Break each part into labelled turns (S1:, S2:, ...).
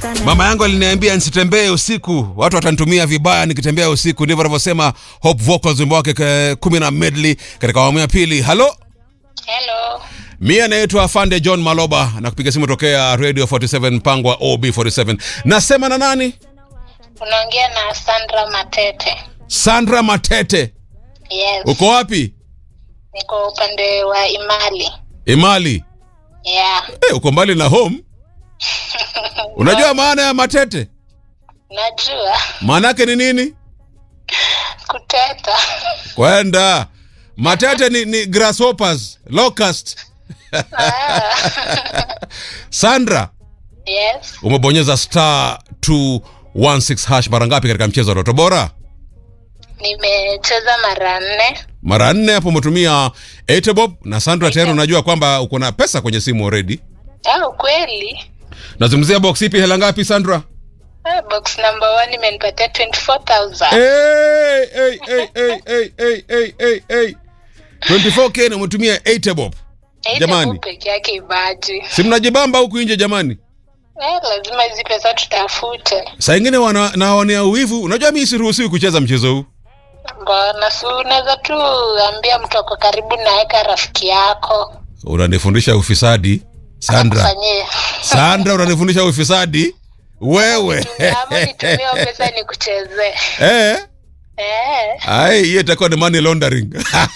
S1: Mama yangu aliniambia nisitembee usiku, watu watanitumia vibaya nikitembea usiku. Ndivyo anavyosema Hope Vocals, wimbo wake ke- kumi na medley katika awamu ya pili. Halo,
S2: Hello.
S1: mimi anaitwa Afande John Maloba na kupiga simu tokea Radio 47 mpango wa OB47. Nasema na nani?
S2: Unaongea na Sandra Matete.
S1: Sandra Matete.
S2: Yes.
S1: Uko wapi?
S2: Niko upande wa Imali.
S1: Imali.
S2: Yeah.
S1: Eh, uko mbali na home. Unajua maana ya matete?
S2: Najua
S1: Maana yake ni nini?
S2: kuteta.
S1: Kwenda. Matete ni, ni grasshoppers, locust.
S2: Ah.
S1: Sandra,
S2: yes.
S1: umebonyeza star 216 hash mara ngapi katika mchezo wa Ndoto Bora?
S2: Nimecheza mara nne.
S1: Mara nne hapo umetumia Etebob na Sandra tayari unajua kwamba uko na pesa kwenye simu already.
S2: Ah, ukweli.
S1: Nazungumzia box ipi hela ngapi Sandra?
S2: Ah, box number one imenipatia 24,000.
S1: Hey, hey, hey, hey, hey, hey, hey, hey, hey. 24k na umetumia Etebob.
S2: Eight
S1: jamani.
S2: bob peke yake ibaji.
S1: Si mnajibamba huku nje jamani?
S2: Eh, lazima hizi pesa tutafute.
S1: Saa ingine wana naonea uwivu. Unajua mimi siruhusiwi kucheza mchezo huu.
S2: Mbona si unaweza tu ambia mtu ako karibu naweka rafiki yako
S1: Unanifundisha ufisadi Sandra.
S2: akufanyie
S1: Sandra unanifundisha ufisadi wewe.
S2: ama nitumie hiyo pesa nikuchezee.
S1: Eh?
S2: Eh,
S1: Ai, hiyo itakuwa ni money laundering.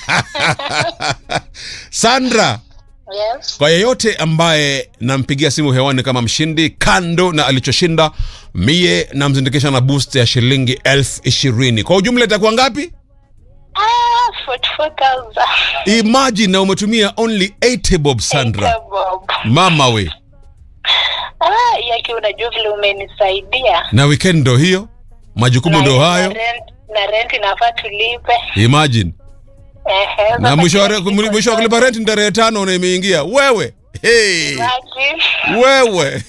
S1: Sandra,
S2: yes.
S1: kwa yeyote ambaye nampigia simu hewani kama mshindi, kando na alichoshinda, mie namzindikisha na boost ya shilingi elfu ishirini. Kwa ujumla itakuwa ngapi?
S2: Ah, 44,000.
S1: Imagine na umetumia only 80 bob Sandra.
S2: Eight bob.
S1: Mama we.
S2: Ah, yaki unajua vile umenisaidia.
S1: Na weekend ndo hiyo. Majukumu ndo
S2: Na-
S1: hayo.
S2: Na rent, na rent inafaa tulipe.
S1: Imagine.
S2: Ehe,
S1: Na
S2: sasa
S1: mwisho wa
S2: kila
S1: re-
S2: kitu
S1: mwisho wa kulipa rent ni tarehe tano na imeingia. Wewe. Hey.
S2: Imagine.
S1: wewe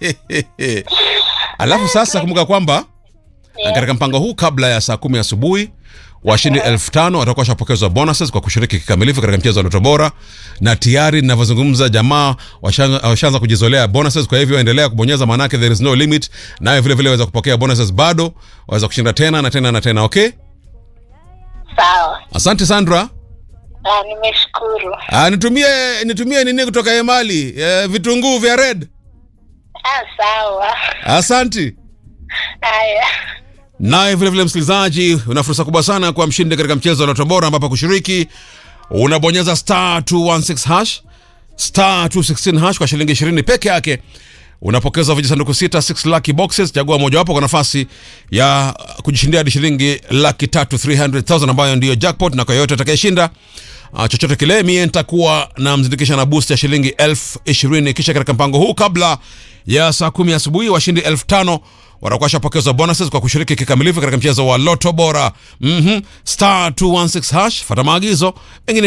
S1: alafu sasa kumbuka kwamba
S2: Yeah.
S1: katika mpango huu kabla ya saa kumi asubuhi washindi elfu tano watakuwa washapokezwa bonuses kwa kushiriki kikamilifu katika mchezo wa ndoto bora na tayari ninavyozungumza jamaa washaanza washaanza kujizolea bonuses kwa hivyo endelea kubonyeza maanake there is no limit nawe vile vile waweza kupokea bonuses bado waweza kushinda tena na tena na tena okay
S2: Sawa.
S1: asante sandra
S2: Ah, nimeshukuru.
S1: Ah, nitumie nitumie nini kutoka emali eh, vitunguu vya red
S2: Ah, sawa.
S1: asanti
S2: Haya.
S1: naye vilevile msikilizaji una fursa kubwa sana kwa mshindi katika mchezo wa Lotto Bora ambapo kushiriki unabonyeza star 216 hash star 216 hash kwa shilingi 20 peke yake unapokeza vijisanduku sita 6 lucky boxes chagua mojawapo kwa nafasi ya kujishindia hadi shilingi laki tatu 300000 ambayo ndiyo jackpot na kwa yoyote atakayeshinda Uh, chochote kile mie nitakuwa na mzindikisha na boost ya shilingi elfu ishirini kisha katika mpango huu kabla ya saa kumi asubuhi washindi elfu tano watakuwa shapokezwa bonuses kwa kushiriki kikamilifu katika mchezo wa loto bora mm-hmm. star 216 hash fata maagizo mengine